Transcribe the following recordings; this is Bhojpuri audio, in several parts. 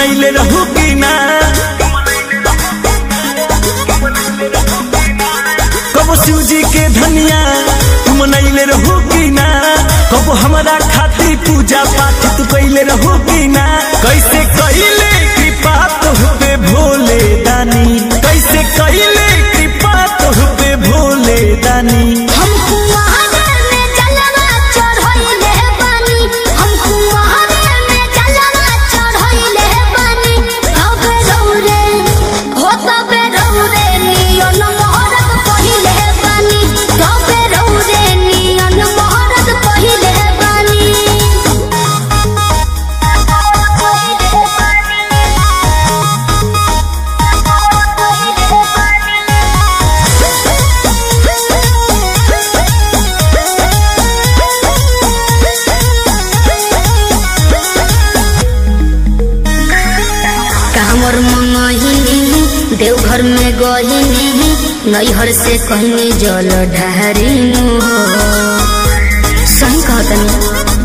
मनैले रहू कि ना कबो शिवजी के धनिया तू मनैले रहू कि ना कबो हमरा खातिर पूजा पाठ तू कैले रहू कि ना कैसे कैले कृपा तोह पे भोले दानी कैसे कैले कृपा तोह पे भोले दानी हमको महादेव में जलवा चढ़इले बानी हमको महादेव में जलवा चढ़इले बानी तबे रौरे हो तबे रौरे नियन मोहरत पहिले बानी तबे रौरे नियन मोहरत पहिले बानी कामर मंगहिनी देवघर में गहिनी नैहर से कहनी जल ढारिनु हो सही कहतनी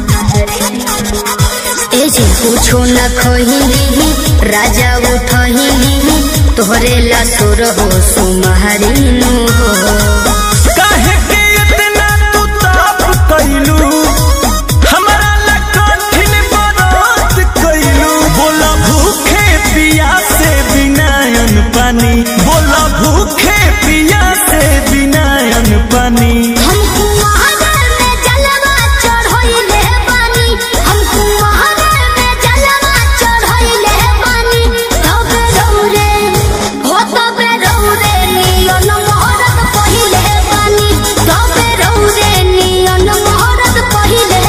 ए जी कुछो न खहिनी राजा उठहिनी तोहरे ला सुर हो सुमहरिनु हो काहे के इतना तू ताप कैलू हमरा ला कठिन बरत कैलू बोला भूखे पिया से बिना अन्न पानी बोला भूखे पिया से बिना अन्न पानी हमको महादेव में जलवा चढ़इले बानी हमको महादेव में जलवा चढ़इले बानी तबे रौरे हो तबे रौरे नियन मोहरत पहिले बानी तबे रौरे नियन मोहरत पहिले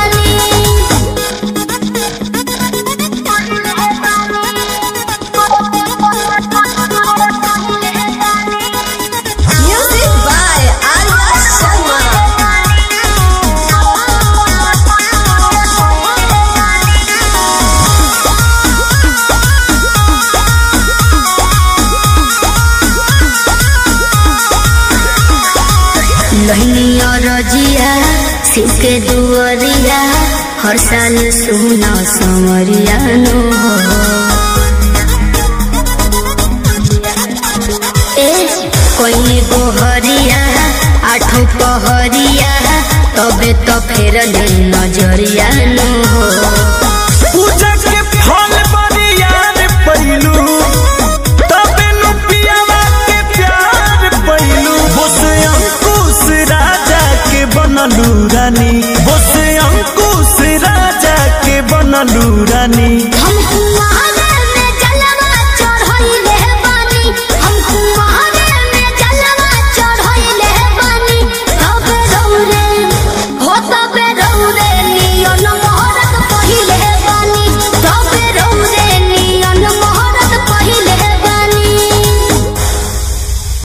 बानी Music by Arya Sharma. लहनिया रजिया शिव के दुअरिया हर साल सुना संवरिया नो ए कोई गोहरिया आठों पहरिया तबे तो फेर ले नजरिया नो पूजा के फल बरियार पैलू तबे नु पियावा के प्यार पैलू बोस अंकुश राजा के बनलू रानी बोस अंकुश राजा के बनलू रानी